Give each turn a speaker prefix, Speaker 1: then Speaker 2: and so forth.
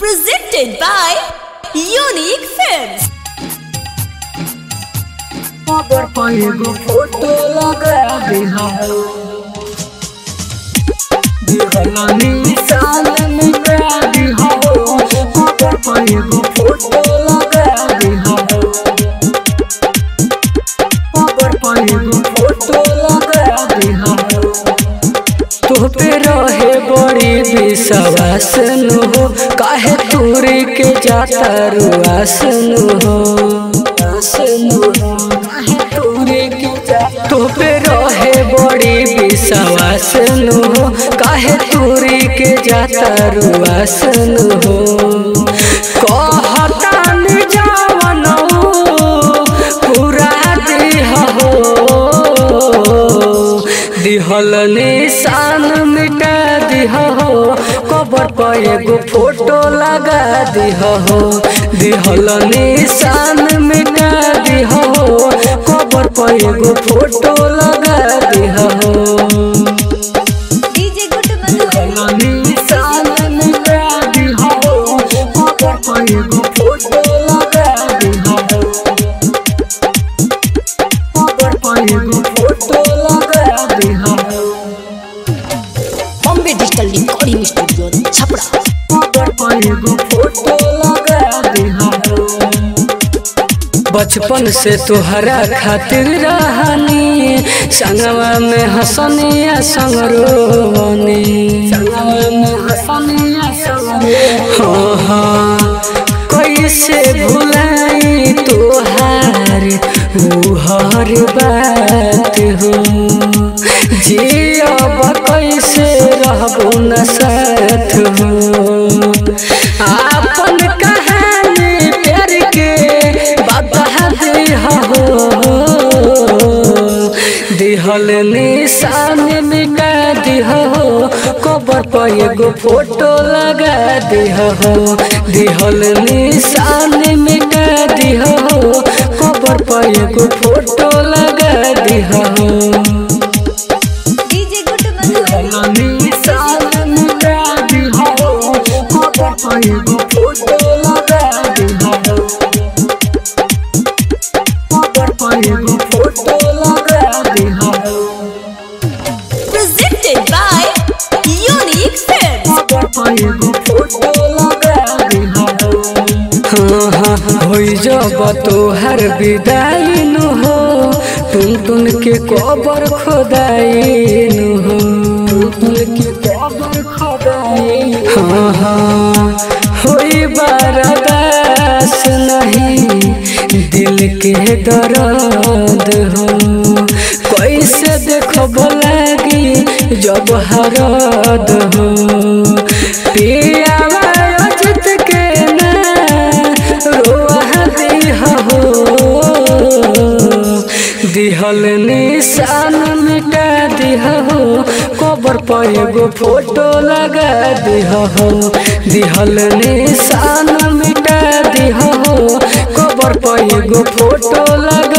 Speaker 1: Presented by Unique Films.
Speaker 2: अगर एगो photo लगा दिहाओ दिहला निशान मिटा दिहाओ अगर एगो फोटो लगा दिहाओ अगर एगो फोटो लगा दिहाओ तू पे रहे बड़ी विश्वास नु हो काहे तूरी के जाता रुआस नु हो आस नु हो काहे तूरी के जाता तू पे रहे बड़ी विश्वास नु हो काहे तूरी के जाता रुआस नु हो कहता नि जावन पूरा दिह हो दिहल निशान मिटा दिह हो कबर पर एगो फोटो लगा दिह हो दिहल निशान मिटा दिह हो कबर पर एगो फोटो लगा दिह हो
Speaker 1: DJ Good Manu.
Speaker 2: दिहल निशान मिटा दिह हो कबर पर एगो फोटो लगा दिह हो कबर पर एगो फोटो लगा दिह हो
Speaker 1: Bombay Digital Recording Studio, Chapra.
Speaker 2: अगर एगो फोटो लगा दिहाओ बचपन से तोहरा खातिर रहनी संगवा में हंसनिया संग रोवनी संगवा में हंसनिया संग हाँ हाँ कैसे भुलाई तोहार ऊ हर बात हो जियब कैसे रहबो न साथ हो आपन कहानी प्यार के बता दिह हो दिहल निशान मिटा दिह हो कबर पर एगो फोटो लगा दिह हो दिहल निशान मिटा दिह हो कबर पर एगो फोटो लगा दिह हो
Speaker 1: DJ Good Manu.
Speaker 2: दिहल निशान मिटा दिह हो कबर पर एगो फोटो लगा दिह हो कबर पर एगो फोटो लगा दिह हो
Speaker 1: Presented by Unique Films.
Speaker 2: हाँ हाँ होई जब तोहर विदाई नु हो टुन टुन के कबर खोदाई नु हो टुन के कबर खोदाई हाँ हाँ होई बर्दाश्त नहीं दिल के दर्द हो कैसे देखब लागी जब हरद हो पियावा अजित के ना रोआ दिह हो दिहल निशान मिटा दिह हो कबर पर एगो फोटो लगा दिह हो दिहल निशान मिटा दिह हो कबर पर एगो फोटो लगा